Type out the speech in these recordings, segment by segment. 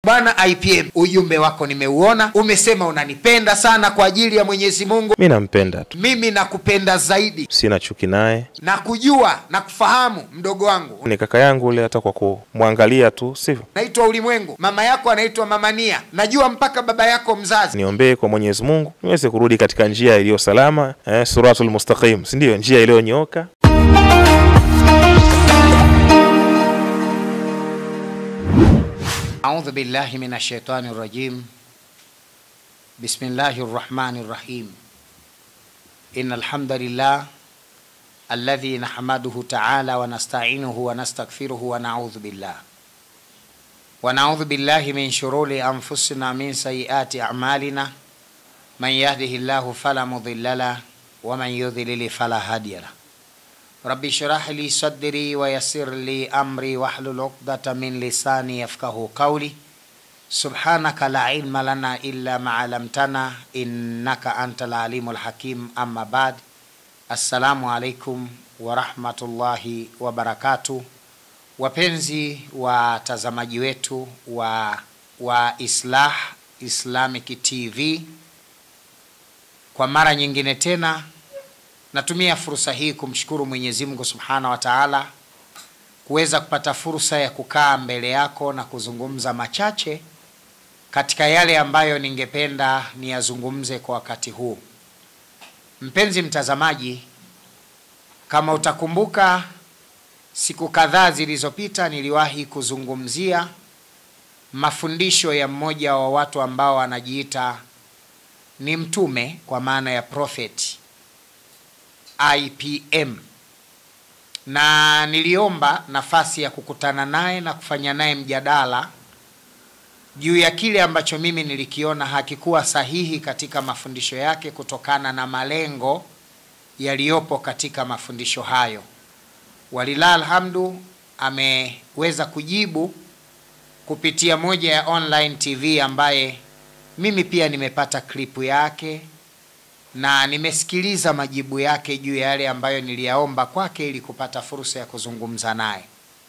bwana IPM, ujumbe wako nimeuona, umesema unanipenda sana kwa ajili ya Mwenyezi Mungu. Mi nampenda tu, Mimi nakupenda zaidi sina chuki naye. na kujua na kufahamu mdogo wangu Ni kaka yangu ule, hata kwa kumwangalia tu, sivyo? naitwa Ulimwengu, mama yako anaitwa Mama Nia, najua mpaka baba yako mzazi. Niombee kwa Mwenyezi Mungu niweze kurudi katika njia iliyo salama, eh, suratul mustaqim, si ndio? Njia iliyonyooka. أعوذ بالله من الشيطان الرجيم بسم الله الرحمن الرحيم إن الحمد لله الذي نحمده تعالى ونستعينه ونستغفره ونعوذ بالله ونعوذ بالله من شرور أنفسنا من سيئات أعمالنا من يهده الله فلا مضل له ومن يضلل فلا هادي له رب اشرح لي صدري ويسر لي امري واحلل عقدة من لساني يفقه قولي سبحانك لا علم لنا الا ما علمتنا انك انت العليم الحكيم اما بعد السلام عليكم ورحمة الله وبركاته wapenzi watazamaji wetu wa, wa Islah Islamic TV kwa mara nyingine tena natumia fursa hii kumshukuru Mwenyezi Mungu Subhanahu wa Ta'ala kuweza kupata fursa ya kukaa mbele yako na kuzungumza machache katika yale ambayo ningependa niyazungumze kwa wakati huu. Mpenzi mtazamaji, kama utakumbuka siku kadhaa zilizopita niliwahi kuzungumzia mafundisho ya mmoja wa watu ambao anajiita ni mtume kwa maana ya prophet IPM na niliomba nafasi ya kukutana naye na kufanya naye mjadala juu ya kile ambacho mimi nilikiona hakikuwa sahihi katika mafundisho yake kutokana na malengo yaliyopo katika mafundisho hayo. Walillah alhamdu, ameweza kujibu kupitia moja ya online TV ambaye mimi pia nimepata klipu yake na nimesikiliza majibu yake juu ya yale ambayo niliyaomba kwake ili kupata fursa ya kuzungumza naye.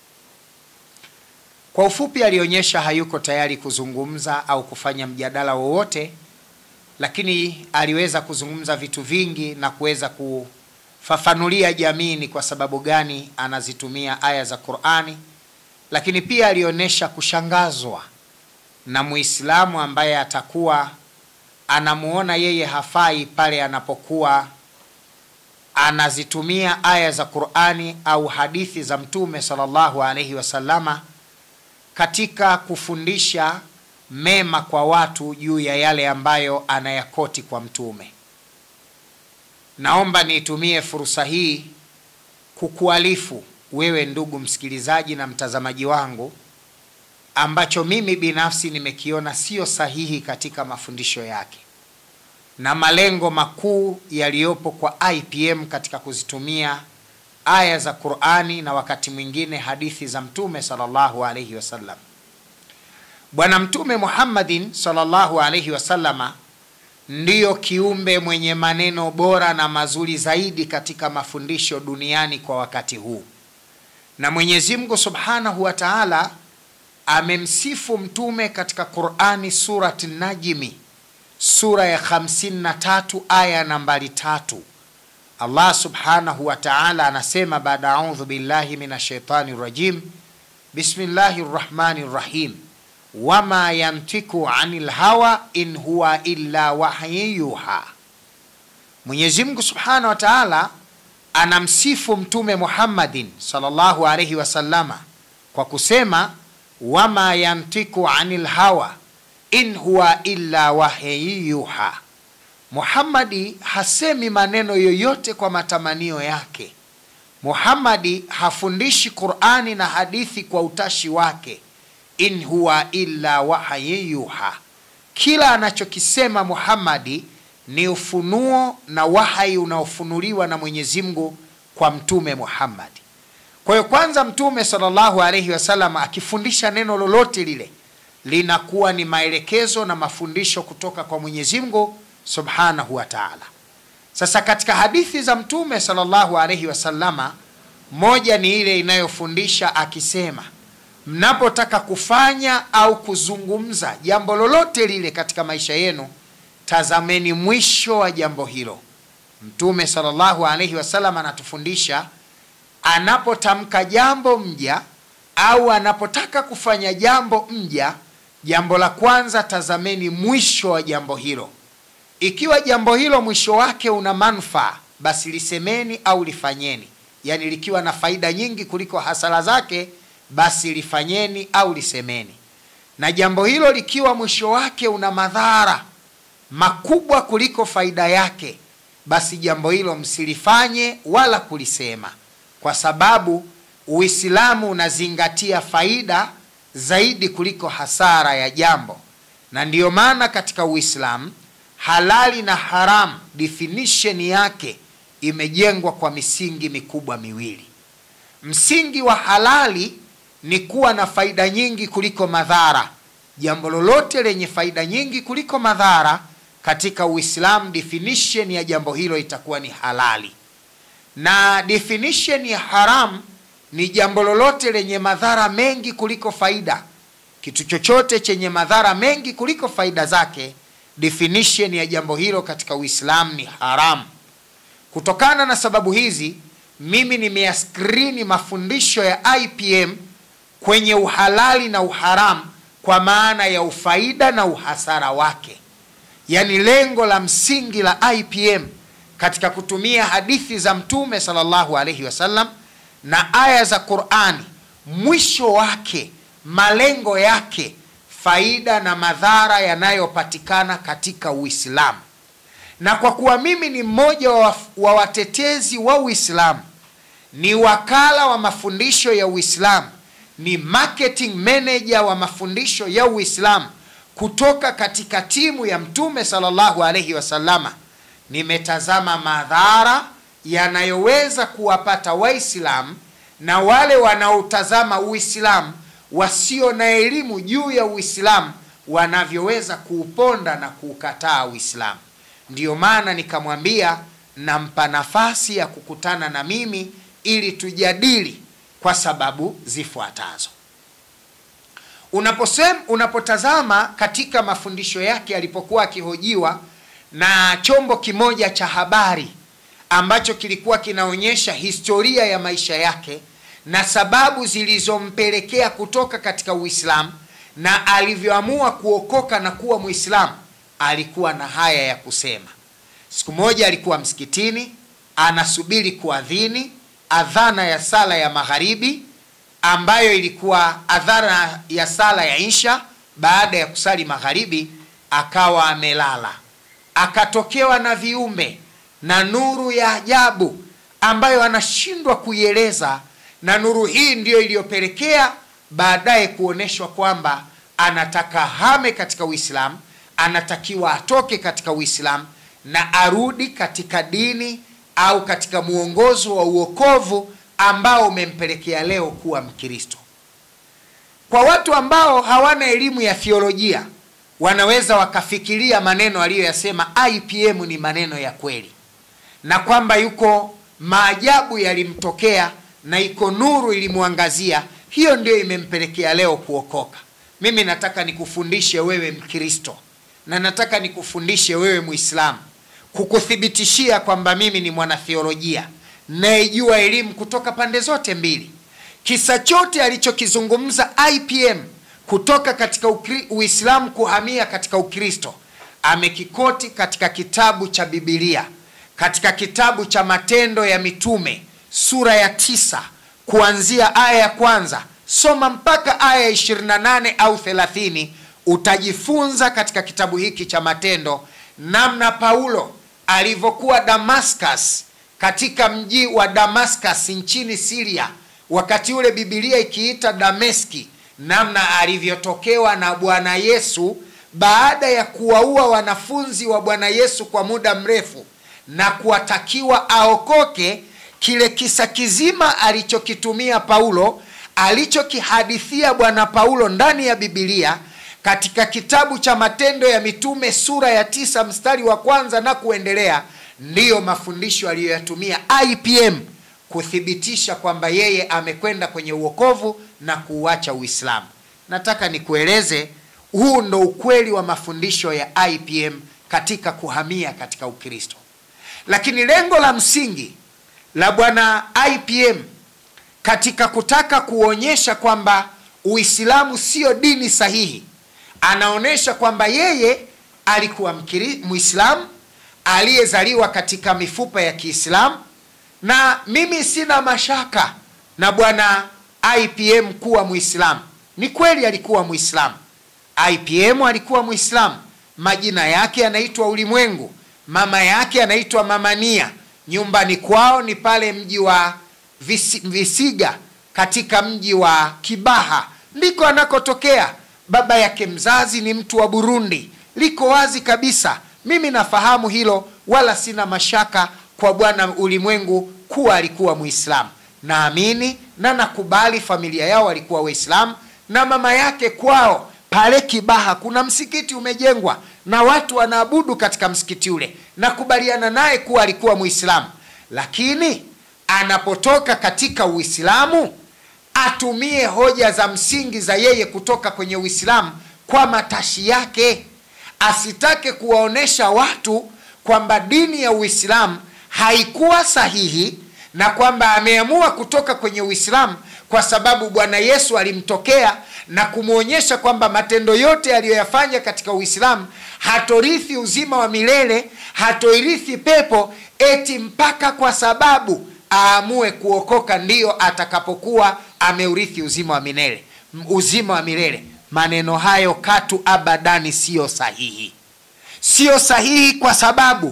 Kwa ufupi, alionyesha hayuko tayari kuzungumza au kufanya mjadala wowote, lakini aliweza kuzungumza vitu vingi na kuweza kufafanulia jamii ni kwa sababu gani anazitumia aya za Qur'ani, lakini pia alionyesha kushangazwa na Muislamu ambaye atakuwa anamuona yeye hafai pale anapokuwa anazitumia aya za Qur'ani au hadithi za Mtume sallallahu alaihi wasallama katika kufundisha mema kwa watu juu ya yale ambayo anayakoti kwa Mtume. Naomba niitumie fursa hii kukualifu wewe ndugu msikilizaji na mtazamaji wangu ambacho mimi binafsi nimekiona sio sahihi katika mafundisho yake na malengo makuu yaliyopo kwa IPM katika kuzitumia aya za Qur'ani na wakati mwingine hadithi za Mtume sallallahu alaihi wasallam. Bwana Mtume Muhammadin sallallahu alaihi wasallama ndiyo kiumbe mwenye maneno bora na mazuri zaidi katika mafundisho duniani kwa wakati huu, na Mwenyezi Mungu Subhanahu wa Ta'ala amemsifu mtume katika Qur'ani surati Najmi sura ya 53 aya nambari tatu. Allah subhanahu wa ta'ala anasema baada audhu billahi minash shaitani rajim bismillahi rrahmani rrahim wama yantiku anil hawa in huwa illa wahyi yuha. Mwenyezi Mungu subhanahu wa ta'ala anamsifu mtume Muhammadin sallallahu alayhi wasallama kwa kusema wama yantiku anil hawa in huwa illa wahyi yuha. Muhammadi hasemi maneno yoyote kwa matamanio yake. Muhammadi hafundishi Qur'ani na hadithi kwa utashi wake. In huwa illa wahyi yuha, kila anachokisema Muhammadi ni ufunuo na wahai unaofunuliwa na Mwenyezi Mungu kwa mtume Muhammadi. Kwa hiyo kwanza, mtume sallallahu alaihi wasallam akifundisha neno lolote lile linakuwa ni maelekezo na mafundisho kutoka kwa Mwenyezi Mungu subhanahu wa taala. Sasa katika hadithi za mtume sallallahu alaihi wasallama, moja ni ile inayofundisha akisema, mnapotaka kufanya au kuzungumza jambo lolote lile katika maisha yenu tazameni mwisho wa jambo hilo mtume salllahu alaihi wasallam anatufundisha anapotamka jambo mja au anapotaka kufanya jambo mja jambo la kwanza tazameni mwisho wa jambo hilo ikiwa jambo hilo mwisho wake una manufaa basi lisemeni au lifanyeni yaani likiwa na faida nyingi kuliko hasara zake basi lifanyeni au lisemeni na jambo hilo likiwa mwisho wake una madhara makubwa kuliko faida yake basi jambo hilo msilifanye wala kulisema kwa sababu uislamu unazingatia faida zaidi kuliko hasara ya jambo na ndiyo maana katika uislamu halali na haram definition yake imejengwa kwa misingi mikubwa miwili msingi wa halali ni kuwa na faida nyingi kuliko madhara jambo lolote lenye faida nyingi kuliko madhara katika uislamu definition ya jambo hilo itakuwa ni halali na definition ya haram ni jambo lolote lenye madhara mengi kuliko faida kitu chochote chenye madhara mengi kuliko faida zake definition ya jambo hilo katika uislamu ni haramu kutokana na sababu hizi mimi nimeyaskrini mafundisho ya ipm kwenye uhalali na uharamu kwa maana ya ufaida na uhasara wake yaani lengo la msingi la ipm katika kutumia hadithi za mtume salllahu alaihi wasallam na aya za qurani mwisho wake malengo yake faida na madhara yanayopatikana katika uislamu na kwa kuwa mimi ni mmoja wa, wa watetezi wa uislamu ni wakala wa mafundisho ya uislamu ni marketing manager wa mafundisho ya uislamu kutoka katika timu ya mtume salllahu alaihi wasallama nimetazama madhara yanayoweza kuwapata waislamu na wale wanaotazama uislamu wasio na elimu juu ya uislamu wanavyoweza kuuponda na kuukataa uislamu ndiyo maana nikamwambia nampa nafasi ya kukutana na mimi ili tujadili kwa sababu zifuatazo unaposem unapotazama katika mafundisho yake alipokuwa akihojiwa na chombo kimoja cha habari ambacho kilikuwa kinaonyesha historia ya maisha yake na sababu zilizompelekea kutoka katika uislamu na alivyoamua kuokoka na kuwa mwislamu alikuwa na haya ya kusema siku moja alikuwa msikitini anasubiri kuadhini adhana ya sala ya magharibi ambayo ilikuwa adhana ya sala ya insha baada ya kusali magharibi akawa amelala akatokewa na viumbe na nuru ya ajabu ambayo anashindwa kuieleza na nuru hii ndiyo iliyopelekea baadaye kuonyeshwa kwamba anataka hame katika uislamu anatakiwa atoke katika uislamu na arudi katika dini au katika mwongozo wa uokovu ambao umempelekea leo kuwa mkristo kwa watu ambao hawana elimu ya thiolojia wanaweza wakafikiria maneno aliyoyasema ipm ni maneno ya kweli na kwamba yuko maajabu yalimtokea na iko nuru ilimwangazia hiyo ndio imempelekea leo kuokoka mimi nataka nikufundishe wewe mkristo na nataka nikufundishe wewe muislamu kukuthibitishia kwamba mimi ni mwanathiolojia nayejua elimu kutoka pande zote mbili kisa chote alichokizungumza ipm kutoka katika ukri, uislamu kuhamia katika ukristo amekikoti katika kitabu cha bibilia katika kitabu cha matendo ya mitume sura ya tisa kuanzia aya ya kwanza soma mpaka aya ya 28 au 30 utajifunza katika kitabu hiki cha matendo namna paulo alivyokuwa damascus katika mji wa damascus nchini siria wakati ule bibilia ikiita dameski namna alivyotokewa na bwana yesu baada ya kuwaua wanafunzi wa bwana yesu kwa muda mrefu na kuwatakiwa aokoke kile kisa kizima alichokitumia paulo alichokihadithia bwana paulo ndani ya bibilia katika kitabu cha matendo ya mitume sura ya tisa mstari wa kwanza na kuendelea ndiyo mafundisho aliyoyatumia ipm kuthibitisha kwamba yeye amekwenda kwenye uokovu na kuuacha Uislamu. Nataka nikueleze, huu ndo ukweli wa mafundisho ya IPM katika kuhamia katika Ukristo. Lakini lengo la msingi la bwana IPM katika kutaka kuonyesha kwamba Uislamu sio dini sahihi, anaonyesha kwamba yeye alikuwa mkiri- Muislamu aliyezaliwa katika mifupa ya Kiislamu, na mimi sina mashaka na bwana IPM kuwa Muislamu. Ni kweli alikuwa Muislamu. IPM alikuwa Muislamu, majina yake yanaitwa Ulimwengu, mama yake anaitwa Mama Nia, nyumbani kwao ni pale mji wa Visi, Visiga katika mji wa Kibaha ndiko anakotokea. Baba yake mzazi ni mtu wa Burundi, liko wazi kabisa. Mimi nafahamu hilo, wala sina mashaka kwa bwana Ulimwengu kuwa alikuwa Muislamu. Naamini na nakubali familia yao walikuwa Waislamu, na mama yake kwao pale Kibaha kuna msikiti umejengwa na watu wanaabudu katika msikiti ule. Nakubaliana naye kuwa alikuwa Muislamu, lakini anapotoka katika Uislamu atumie hoja za msingi za yeye kutoka kwenye Uislamu kwa matashi yake, asitake kuwaonesha watu kwamba dini ya Uislamu haikuwa sahihi na kwamba ameamua kutoka kwenye Uislamu kwa sababu Bwana Yesu alimtokea na kumwonyesha kwamba matendo yote aliyoyafanya katika Uislamu hatorithi uzima wa milele, hatoirithi pepo eti mpaka kwa sababu aamue kuokoka ndiyo atakapokuwa ameurithi uzima wa milele uzima wa milele. Maneno hayo katu abadani siyo sahihi, siyo sahihi kwa sababu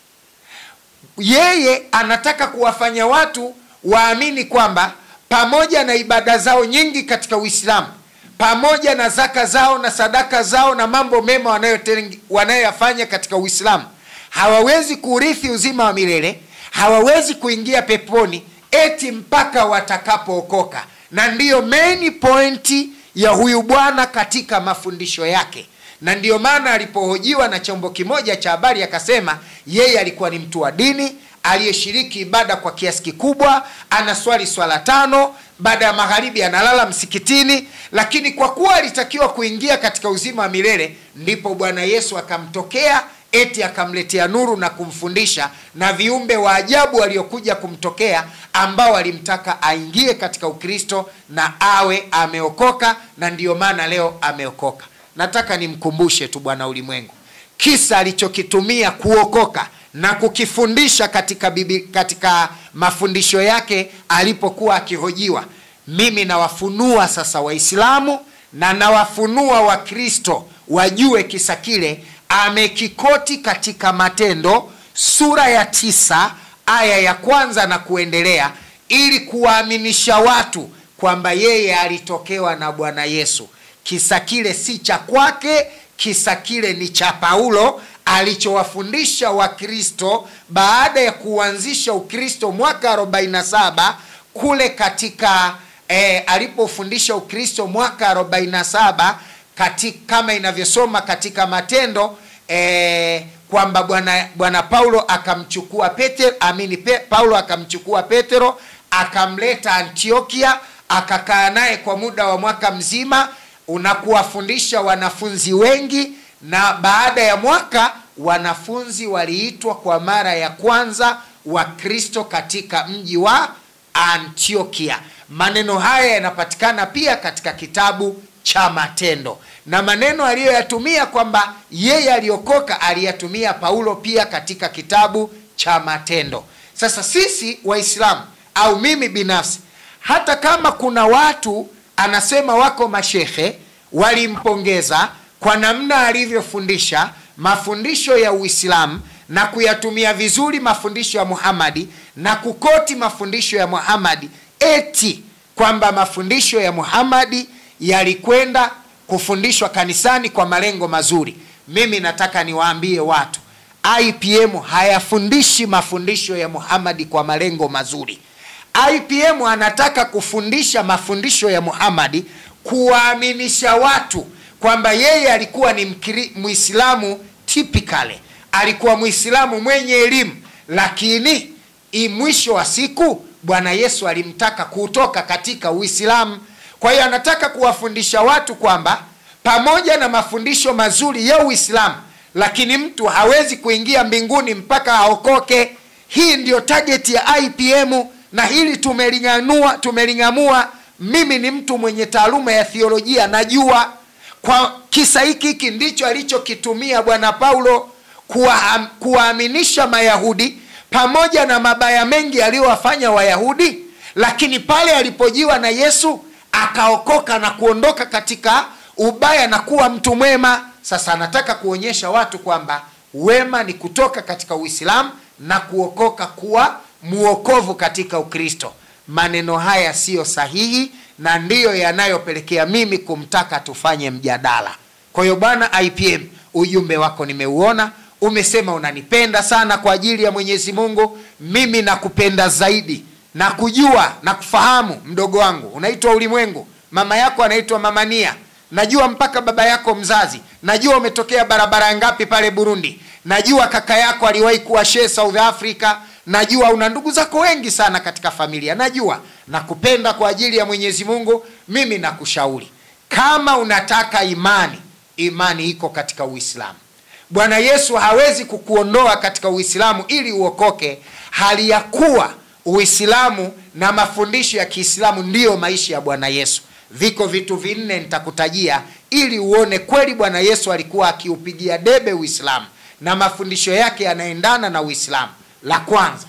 yeye anataka kuwafanya watu waamini kwamba pamoja na ibada zao nyingi katika Uislamu, pamoja na zaka zao na sadaka zao na mambo mema wanayoten- wanayoyafanya katika Uislamu, hawawezi kuurithi uzima wa milele, hawawezi kuingia peponi eti mpaka watakapookoka. Na ndiyo main point ya huyu bwana katika mafundisho yake na ndiyo maana alipohojiwa na chombo kimoja cha habari akasema yeye alikuwa ni mtu wa dini aliyeshiriki ibada kwa kiasi kikubwa, anaswali swala tano, baada ya magharibi analala msikitini, lakini kwa kuwa alitakiwa kuingia katika uzima wa milele, ndipo Bwana Yesu akamtokea eti akamletea nuru na kumfundisha na viumbe wa ajabu waliokuja kumtokea ambao alimtaka aingie katika Ukristo na awe ameokoka, na ndiyo maana leo ameokoka. Nataka nimkumbushe tu bwana ulimwengu kisa alichokitumia kuokoka na kukifundisha katika bibi, katika mafundisho yake alipokuwa akihojiwa. Mimi nawafunua sasa Waislamu na nawafunua Wakristo wajue kisa kile amekikoti katika Matendo sura ya tisa aya ya kwanza na kuendelea, ili kuwaaminisha watu kwamba yeye alitokewa na Bwana Yesu. Kisa kile si cha kwake, kisa kile ni cha Paulo alichowafundisha Wakristo baada ya kuanzisha Ukristo mwaka 47 kule katika eh, alipofundisha Ukristo mwaka 47 katika, kama inavyosoma katika Matendo eh, kwamba bwana bwana Paulo akamchukua Petero, amini pe, Paulo akamchukua Petero akamleta Antiokia akakaa naye kwa muda wa mwaka mzima unakuwafundisha wanafunzi wengi, na baada ya mwaka wanafunzi waliitwa kwa mara ya kwanza Wakristo katika mji wa Antiokia. Maneno haya yanapatikana pia katika kitabu cha Matendo, na maneno aliyoyatumia kwamba yeye aliokoka aliyatumia Paulo pia katika kitabu cha Matendo. Sasa sisi Waislamu au mimi binafsi, hata kama kuna watu anasema wako mashehe walimpongeza kwa namna alivyofundisha mafundisho ya Uislamu na kuyatumia vizuri mafundisho ya Muhamadi na kukoti mafundisho ya Muhamadi, eti kwamba mafundisho ya Muhamadi yalikwenda kufundishwa kanisani kwa malengo mazuri. Mimi nataka niwaambie watu, IPM hayafundishi mafundisho ya Muhamadi kwa malengo mazuri. IPM anataka kufundisha mafundisho ya Muhamadi kuwaaminisha watu kwamba yeye alikuwa ni mkiri, Muislamu typically, alikuwa Muislamu mwenye elimu, lakini mwisho wa siku bwana yesu alimtaka kutoka katika uislamu kwa hiyo anataka kuwafundisha watu kwamba pamoja na mafundisho mazuri ya uislamu lakini mtu hawezi kuingia mbinguni mpaka aokoke hii ndiyo tageti ya ipm na hili tumeling'anua tumeling'amua mimi ni mtu mwenye taaluma ya thiolojia najua kwa kisa hiki hiki ndicho alichokitumia bwana paulo kuwa- kuwaaminisha mayahudi pamoja na mabaya mengi aliyowafanya wayahudi lakini pale alipojiwa na yesu akaokoka na kuondoka katika ubaya na kuwa mtu mwema sasa anataka kuonyesha watu kwamba wema ni kutoka katika uislamu na kuokoka kuwa muokovu katika ukristo maneno haya siyo sahihi na ndiyo yanayopelekea mimi kumtaka tufanye mjadala kwa hiyo bwana ipm ujumbe wako nimeuona umesema unanipenda sana kwa ajili ya mwenyezi mungu mimi nakupenda zaidi na kujua na kufahamu mdogo wangu unaitwa ulimwengu mama yako anaitwa mamania najua mpaka baba yako mzazi najua umetokea barabara ngapi pale burundi najua kaka yako aliwahi kuwa shee south africa najua una ndugu zako wengi sana katika familia najua nakupenda kwa ajili ya mwenyezi mungu mimi nakushauri kama unataka imani imani iko katika uislamu bwana yesu hawezi kukuondoa katika uislamu ili uokoke hali ya kuwa uislamu na mafundisho ya kiislamu ndiyo maisha ya bwana yesu viko vitu vinne nitakutajia ili uone kweli bwana yesu alikuwa akiupigia debe uislamu na mafundisho yake yanaendana na uislamu la kwanza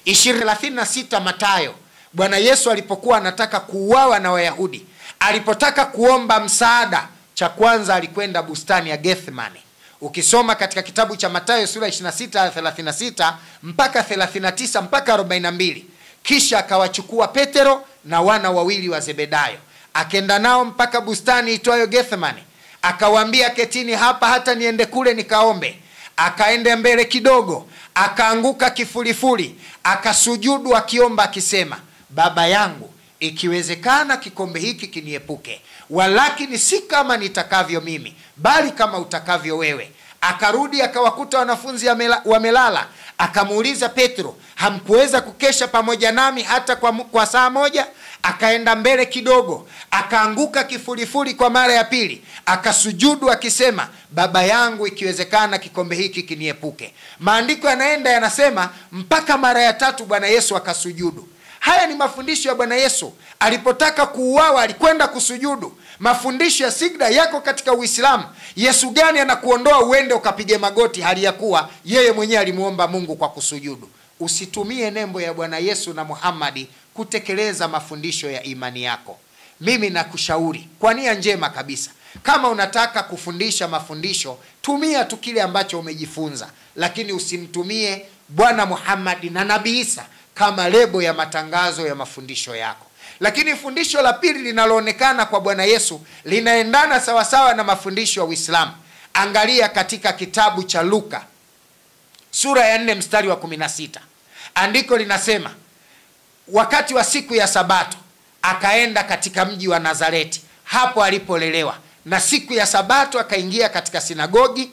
36 matayo bwana yesu alipokuwa anataka kuuawa na wayahudi alipotaka kuomba msaada cha kwanza alikwenda bustani ya gethmani ukisoma katika kitabu cha matayo sura 26 aya 36 mpaka 39 mpaka 42 kisha akawachukua petero na wana wawili wa zebedayo akenda nao mpaka bustani itwayo gethmani akawaambia ketini hapa hata niende kule nikaombe akaenda mbele kidogo akaanguka kifulifuli akasujudu akiomba akisema baba yangu ikiwezekana kikombe hiki kiniepuke walakini si kama nitakavyo mimi bali kama utakavyo wewe akarudi akawakuta wanafunzi amela- wamelala akamuuliza petro hamkuweza kukesha pamoja nami hata kwa, mu- kwa saa moja akaenda mbele kidogo akaanguka kifulifuli kwa mara ya pili akasujudu akisema baba yangu ikiwezekana kikombe hiki kiniepuke maandiko yanaenda yanasema mpaka mara ya tatu bwana yesu akasujudu haya ni mafundisho ya bwana yesu alipotaka kuuawa alikwenda kusujudu mafundisho ya sigda yako katika uislamu yesu gani anakuondoa uende ukapige magoti hali ya kuwa yeye mwenyewe alimuomba mungu kwa kusujudu usitumie nembo ya bwana yesu na muhammadi kutekeleza mafundisho ya imani yako mimi nakushauri kwa nia njema kabisa kama unataka kufundisha mafundisho tumia tu kile ambacho umejifunza lakini usimtumie bwana muhammadi na nabii isa kama lebo ya matangazo ya mafundisho yako lakini fundisho la pili linaloonekana kwa bwana yesu linaendana sawasawa na mafundisho ya uislamu angalia katika kitabu cha luka sura ya 4 mstari wa 16 andiko linasema wakati wa siku ya sabato akaenda katika mji wa nazareti hapo alipolelewa na siku ya sabato akaingia katika sinagogi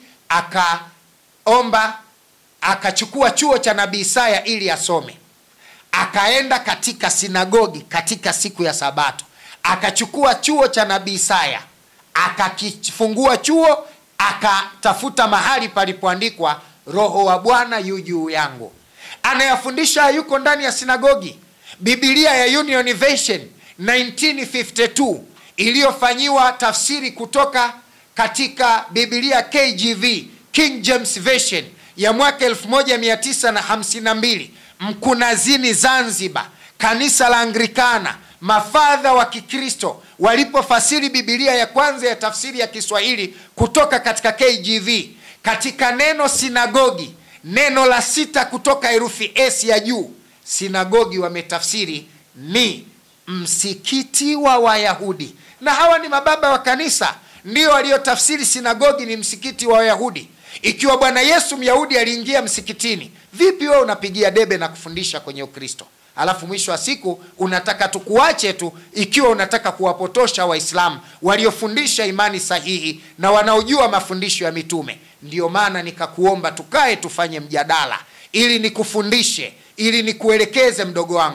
akaomba akachukua chuo cha nabii isaya ili asome akaenda katika sinagogi katika siku ya sabato akachukua chuo cha nabii isaya akakifungua chuo akatafuta mahali palipoandikwa roho wa bwana yu juu yangu anayafundisha yuko ndani ya sinagogi bibilia ya union version 1952 iliyofanyiwa tafsiri kutoka katika bibilia kgv king james version ya mwaka 1952 mkunazini zanzibar kanisa la anglikana mafadha wa kikristo walipofasiri bibilia ya kwanza ya tafsiri ya kiswahili kutoka katika kgv katika neno sinagogi neno la sita kutoka herufi s ya juu sinagogi wametafsiri ni msikiti wa wayahudi na hawa ni mababa wa kanisa ndio waliotafsiri sinagogi ni msikiti wa wayahudi ikiwa bwana yesu myahudi aliingia msikitini vipi wewe unapigia debe na kufundisha kwenye ukristo alafu mwisho wa siku unataka tukuache tu ikiwa unataka kuwapotosha waislamu waliofundisha imani sahihi na wanaojua mafundisho ya mitume ndiyo maana nikakuomba tukae tufanye mjadala ili nikufundishe ili nikuelekeze mdogo wangu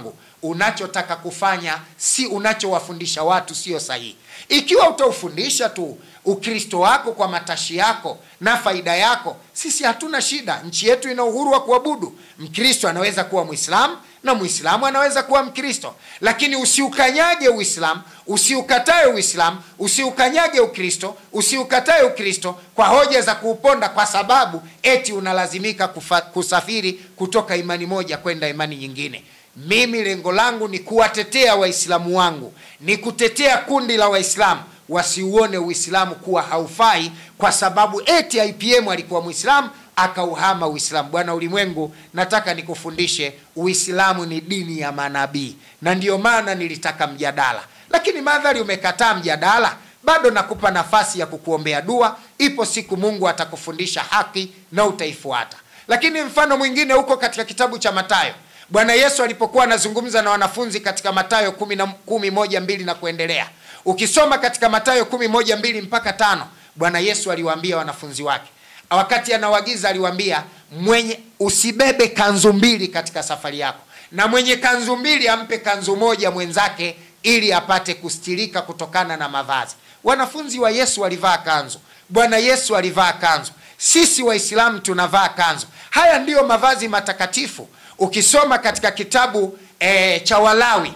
unachotaka kufanya si unachowafundisha watu sio sahihi ikiwa utaufundisha tu ukristo wako kwa matashi yako na faida yako sisi hatuna shida nchi yetu ina uhuru wa kuabudu mkristo anaweza kuwa mwislamu na mwislamu anaweza kuwa mkristo lakini usiukanyage uislamu usiukatae uislamu usiukanyage ukristo usiukatae ukristo kwa hoja za kuuponda kwa sababu eti unalazimika kufa, kusafiri kutoka imani moja kwenda imani nyingine mimi lengo langu ni kuwatetea waislamu wangu ni kutetea kundi la waislamu wasiuone uislamu kuwa haufai kwa sababu eti ipm alikuwa mwislamu akauhama uislamu bwana ulimwengu nataka nikufundishe uislamu ni dini ya manabii na ndiyo maana nilitaka mjadala lakini madhari umekataa mjadala bado nakupa nafasi ya kukuombea dua ipo siku mungu atakufundisha haki na utaifuata lakini mfano mwingine huko katika kitabu cha matayo bwana yesu alipokuwa anazungumza na wanafunzi katika matayo kumi, na, kumi moja mbili na kuendelea ukisoma katika matayo kumi moja mbili mpaka tano bwana yesu aliwaambia wanafunzi wake wakati anawagiza aliwaambia mwenye usibebe kanzu mbili katika safari yako na mwenye kanzu mbili ampe kanzu moja mwenzake ili apate kustirika kutokana na mavazi wanafunzi wa yesu walivaa kanzu bwana yesu alivaa kanzu sisi waislamu tunavaa kanzu haya ndiyo mavazi matakatifu ukisoma katika kitabu e, cha walawi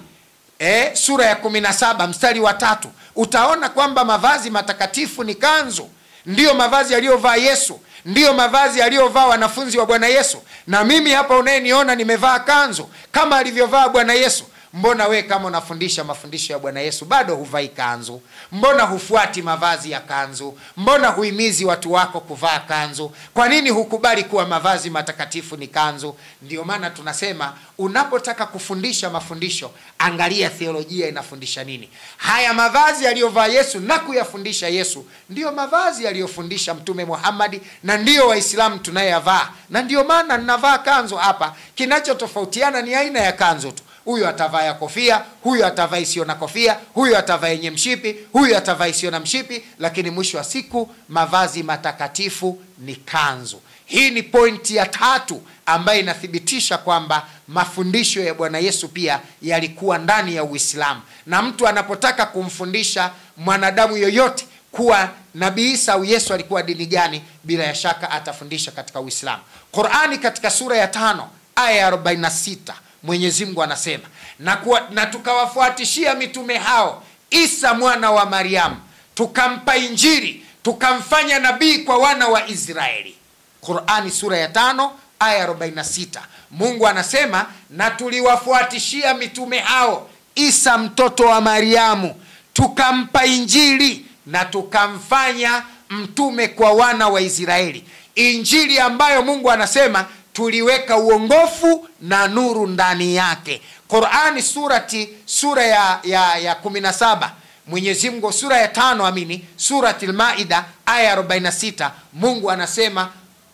e, sura ya 17 mstari wa tatu utaona kwamba mavazi matakatifu ni kanzu ndiyo mavazi aliyovaa yesu ndiyo mavazi aliyovaa wanafunzi wa bwana yesu na mimi hapa unayeniona nimevaa kanzu kama alivyovaa bwana yesu mbona we kama unafundisha mafundisho ya bwana yesu bado huvai kanzu mbona hufuati mavazi ya kanzu mbona huimizi watu wako kuvaa kanzu kwa nini hukubali kuwa mavazi matakatifu ni kanzu ndio maana tunasema unapotaka kufundisha mafundisho angalia theolojia inafundisha nini haya mavazi aliyovaa yesu na kuyafundisha yesu ndiyo mavazi aliyofundisha mtume muhammadi na ndiyo waislamu tunayeyavaa na ndiyo maana ninavaa kanzu hapa kinachotofautiana ni aina ya kanzu tu huyu atavaa ya kofia huyu atavaa isiyo na kofia huyu atavaa yenye mshipi huyu atavaa isiyo na mshipi lakini mwisho wa siku mavazi matakatifu ni kanzu hii ni pointi ya tatu ambayo inathibitisha kwamba mafundisho ya bwana yesu pia yalikuwa ndani ya uislamu na mtu anapotaka kumfundisha mwanadamu yoyote kuwa nabii isa au yesu alikuwa dini gani bila ya shaka atafundisha katika uislamu qurani katika sura ya tano aya ya 46 mwenyezi mungu anasema na, kuwa, na tukawafuatishia mitume hao isa mwana wa mariamu tukampa injiri tukamfanya nabii kwa wana wa israeli qurani sura ya tano aya 46 mungu anasema na tuliwafuatishia mitume hao isa mtoto wa mariamu tukampa injili na tukamfanya mtume kwa wana wa israeli injili ambayo mungu anasema tuliweka uongofu na nuru ndani yake qurani surati sura ya, ya, ya 17 mwenyezi mungu sura ya tano amini surati lmaida aya 46 mungu anasema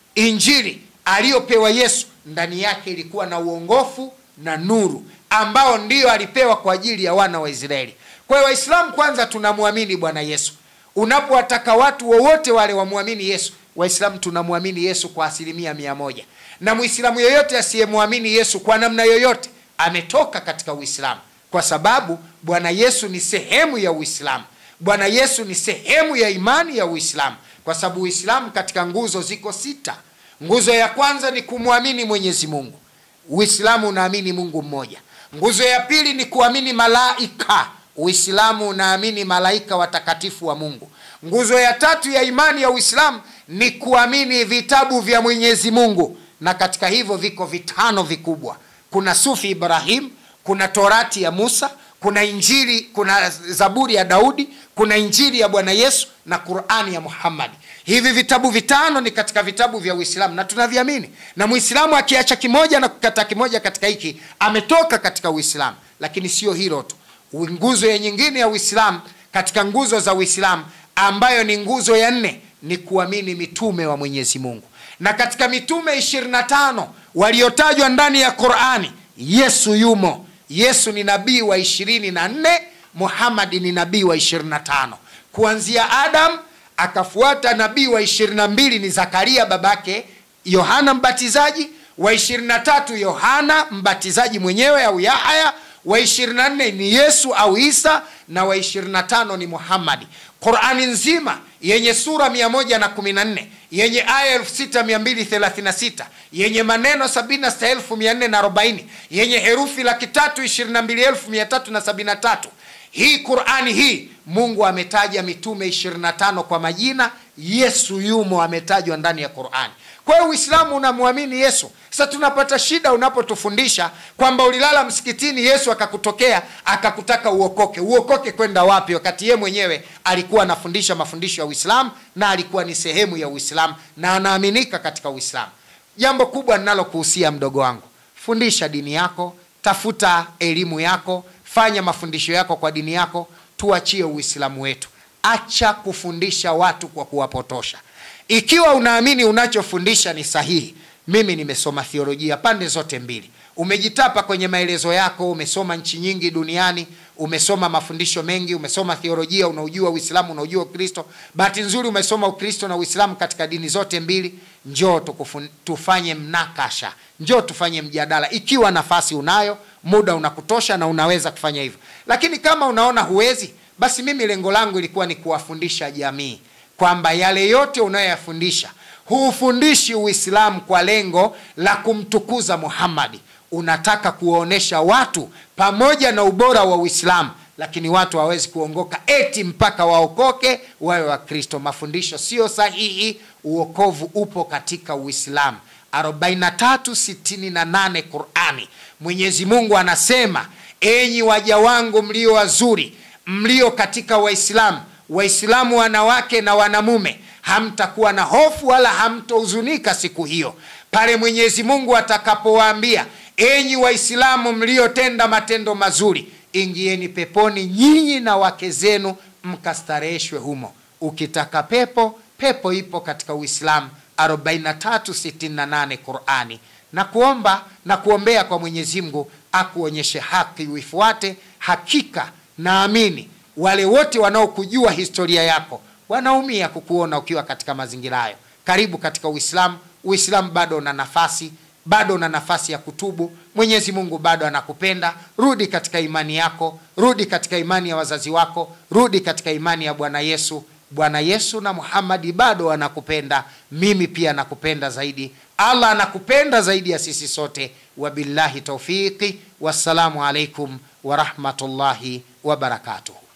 injili aliyopewa yesu ndani yake ilikuwa na uongofu na nuru ambao ndiyo alipewa kwa ajili ya wana wa israeli kwa hiyo waislamu kwanza tunamwamini bwana yesu unapowataka watu wowote wale wamwamini yesu waislamu tunamwamini yesu kwa asilimia mia moja na mwislamu yoyote asiyemwamini yesu kwa namna yoyote ametoka katika uislamu kwa sababu bwana yesu ni sehemu ya uislamu bwana yesu ni sehemu ya imani ya uislamu kwa sababu uislamu katika nguzo ziko sita nguzo ya kwanza ni kumwamini mwenyezi mungu uislamu unaamini mungu mmoja nguzo ya pili ni kuamini malaika uislamu unaamini malaika watakatifu wa mungu nguzo ya tatu ya imani ya uislamu ni kuamini vitabu vya mwenyezi mungu na katika hivyo viko vitano vikubwa kuna sufi ibrahim kuna torati ya musa kuna injili kuna zaburi ya daudi kuna injili ya bwana yesu na qurani ya muhammadi hivi vitabu vitano ni katika vitabu vya uislamu na tunaviamini na mwislamu akiacha kimoja na kukata kimoja katika hiki ametoka katika uislamu lakini sio hilo tu nguzo ya nyingine ya uislamu katika nguzo za uislamu ambayo ni nguzo ya nne ni kuamini mitume wa mwenyezi mungu na katika mitume 25 waliotajwa ndani ya qurani yesu yumo yesu ni nabii wa 24 muhamadi ni nabii wa 25 kuanzia adam akafuata nabii wa 22 ni zakaria babake yohana mbatizaji wa 23 yohana mbatizaji mwenyewe au yahaya wa 24 ni yesu au isa na wa 25 ni muhammadi qurani nzima yenye sura 114 yenye aya 6236 yenye maneno 76440 yenye herufi laki tatu 22373 hii qurani hii mungu ametaja mitume 25 kwa majina yesu yumo ametajwa ndani ya qurani kwa hiyo uislamu unamwamini yesu sasa tunapata shida unapotufundisha kwamba ulilala msikitini yesu akakutokea akakutaka uokoke uokoke kwenda wapi wakati ye mwenyewe alikuwa anafundisha mafundisho ya uislamu na alikuwa ni sehemu ya uislamu na anaaminika katika uislamu jambo kubwa ninalokuhusia mdogo wangu fundisha dini yako tafuta elimu yako fanya mafundisho yako kwa dini yako tuachie uislamu wetu acha kufundisha watu kwa kuwapotosha ikiwa unaamini unachofundisha ni sahihi mimi nimesoma thiolojia pande zote mbili umejitapa kwenye maelezo yako umesoma nchi nyingi duniani umesoma mafundisho mengi umesoma thiolojia unaujua uislamu unaujua ukristo bahati nzuri umesoma ukristo na uislamu katika dini zote mbili njoo tukufun, tufanye mnakasha njoo tufanye mjadala ikiwa nafasi unayo muda unakutosha na unaweza kufanya hivyo lakini kama unaona huwezi basi mimi lengo langu ilikuwa ni kuwafundisha jamii kwamba yale yote unayoyafundisha huufundishi uislamu kwa lengo la kumtukuza muhammadi unataka kuwaonyesha watu pamoja na ubora wa uislamu lakini watu hawawezi kuongoka eti mpaka waokoke wawe wakristo mafundisho sio sahihi uokovu upo katika uislamu 4368 qurani mwenyezi mungu anasema enyi waja wangu mlio wazuri mlio katika waislamu waislamu wanawake na wanamume hamtakuwa na hofu wala hamtohuzunika siku hiyo pale mwenyezi mungu atakapowaambia enyi waislamu mliotenda matendo mazuri ingieni peponi nyinyi na wake zenu mkastareheshwe humo ukitaka pepo pepo ipo katika uislamu 4368 qurani na kuomba na kuombea kwa mwenyezi mungu akuonyeshe haki uifuate hakika naamini wale wote wanaokujua historia yako wanaumia kukuona ukiwa katika mazingira hayo karibu katika uislamu uislamu bado una nafasi bado una nafasi ya kutubu mwenyezi mungu bado anakupenda rudi katika imani yako rudi katika imani ya wazazi wako rudi katika imani ya bwana yesu bwana yesu na muhamadi bado anakupenda mimi pia nakupenda zaidi allah anakupenda zaidi ya sisi sote wabillahi taufiqi wassalamu alaikum warahmatullahi wabarakatuhu